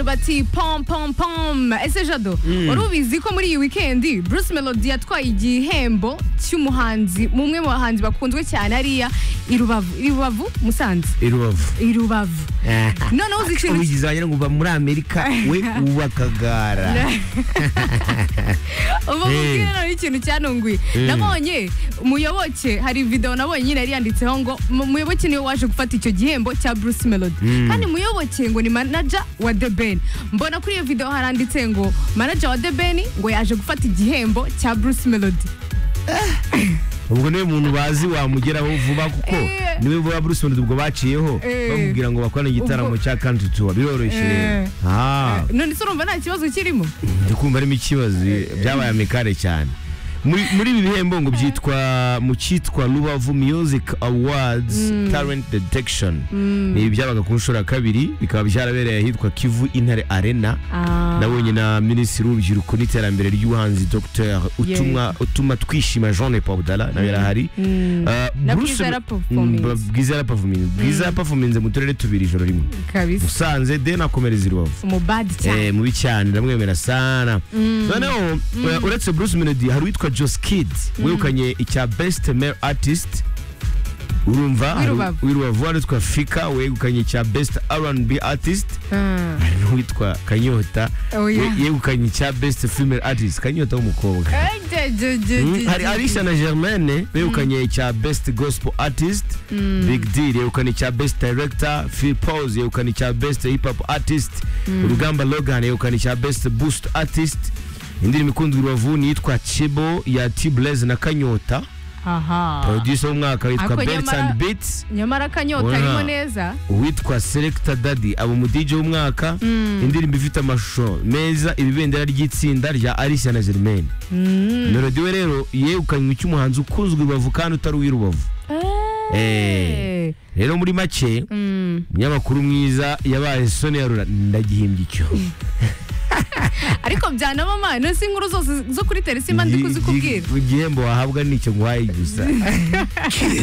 abantu bati pom pom pom ese jado wari ubizi ko muri iyi wikendi bruce melody yatwaye igihembo cy'umuhanzi mumwe mu bahanzi bakunzwe cyane hariya i Rubavu- i rubavu musanze i rubavu i rubavu noneho uzi ikintu ubigize wagira ngo uva muri amerika we uba akagara ubu mubwire noneho ikintu cyanunguye nabonye muyoboke hari video nabonye nyine yari yanditseho ngo "Mu- muyoboke niwe waje gufata icyo gihembo cya bruce melody kandi muyoboke ngo ni manaja wa the ben mbona kuri iyo video haranditse ngo manaja wa the ben ngo yaje gufata igihembo cya bruce melody ubwo niwe muntu bazi wamugeraho vuba kuko Eh. niwe vuba bruce melody ubwo baciyeho Eh. bamubwira ngo bakorane igitaramo Ubwo- cya country tour biroroshye Eh. Ah. none se urumva nta kibazo kirimo ndikumva harimo ikibazo byabaye amikare cyane muri muri ibi bihembo ngo byitwa mu cyitwa rubavu music awards talent detection ni byabaga ku nshuro ya kabiri bikaba byarabereye ahitwa kivu intare arena Ah. nabonye na minisitiri w'urubyiruko n'iterambere ry'ubuhanzi dr utumwa utuma twishima jean paudala nawe yarahari Ah, Na Bruce- Bwiza Performance. Mm, bwiza yarapafuminze bwiza yarapafuminze mu turere tubiri ijoro rimwe kabisa musanze de nakomereza i rubavu umubadi cyane Eh, mubi cyane ndamwemera sana noneho eh, uretse bruce melody hari uwitwa jos kid wegukanye icya best male artist urumva hari W'irubavu. w'irubavu hari uwitwa fika wegukanye icya best R&B artist Ah. hari n'uwitwa kanyota Oh, yeah. we- yegukanye icya best female artist kanyota w'umukobwa Mm, hari arisha na germaine begukanye icya best gospel artist big deal yegukana icya best director phil pose yegukana icya best hip hop artist urugamba logan yegukana icya best boost artist indirimbo ikunzwe i rubavu ni iyitwa chibo ya t blaze na kanyota aha producer w'umwaka witwa Ako belts nyamara- and beats nyamara kanyota Oya. arimo neza uwitwa selector daddy aba umudije w'umwaka indirimbo ifite amashusho meza ibibendera ry'itsinda rya alicia na germaine melody we rero yegukanywe cy'umuhanzi ukunzwe i rubavu kandi utari uw'irubavu Eh. rero muri make Mm. umunyamakuru mwiza yabaye soni ya rura ndagihimbye icyo ariko byanaba mana si inkuru zose zo kuri teresi mba ndi Igi- kuzikubwira igi- igihembo wahabwa ni icyo nguhaye gusa